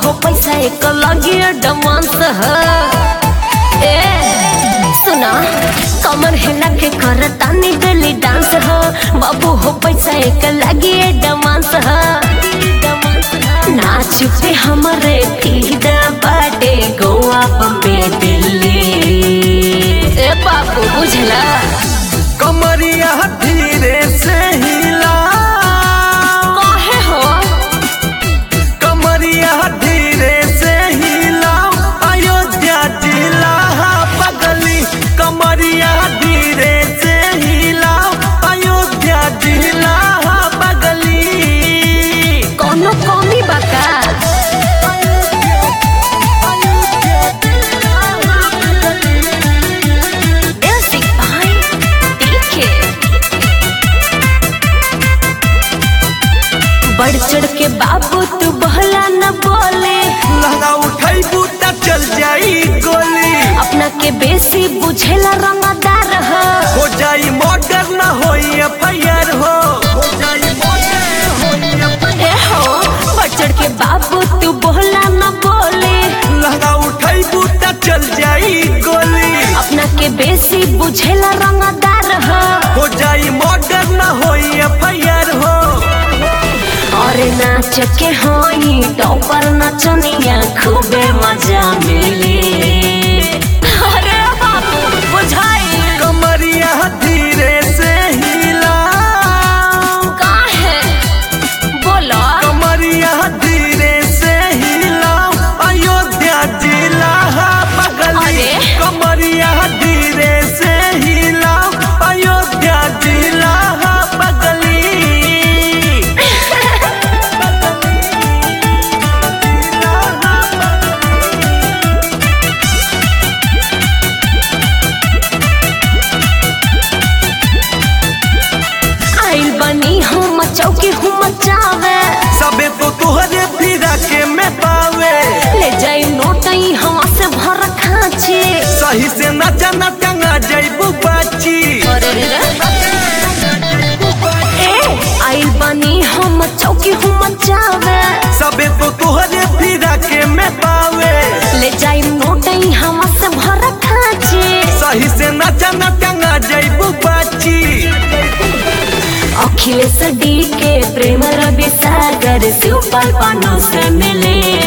हो पैसा एक लगी डमांस है ए सुना कमर हिला के कर तानी गली डांस हो बाबू हो पैसा एक लगी डमांस है नाच पे हमरे फीदा बाटे गोवा बम्बे दिल्ली ए बाबू बुझला कमरिया धीरे से हिला काहे हो कमरिया धीरे से हिला अयोध्या जिला बगली कमरिया धीरे से हिला अयोध्या जिला बगली कोनो कमी बका म्यूजिक भाई देखे बढ़ चढ़ के बाबू तू बहला न बोले लहंगा उठाई बूटा चल जाई गोली अपना के बेसी बुझेला रंगदार हो हो जाई मर्डर ना होई एफआईआर हो हो जाई मर्डर होई FIR ए हो बढ़ चढ़ के बाबू तू बोला न बोले लहंगा उठाई बूटा चल जाई गोली अपना के बेसी बुझेला रंगदार हो हो जाई मर्डर ना होई एफआईआर हो और नाच के होई टॉपर नचनिया खूबे मजा मिले अरे बाबू बुझाई कमरिया धीरे से हिला काहे बोलो कमरिया धीरे से हिला अयोध्या जिला बगली अरे। कमरिया धीरे से हिला अयोध्या जिला बगली आइल बनी हम चौकी हूँ मचावे सबे तो तुहरे फिरा के में पावे ले जाई नोटई हवा से भर खाची सही से नचा न टंगा जैबू बाची अरे रे ए आइल बनी हम चौकी हूँ मचावे सबे तो तुहरे फिरा के में पावे ले जाई नोटई हवा से भर खाची सही से नचा न टंगा जैबू बाची अखिलेश डी के प्रेम रवि सागर सुपर पानो से मिले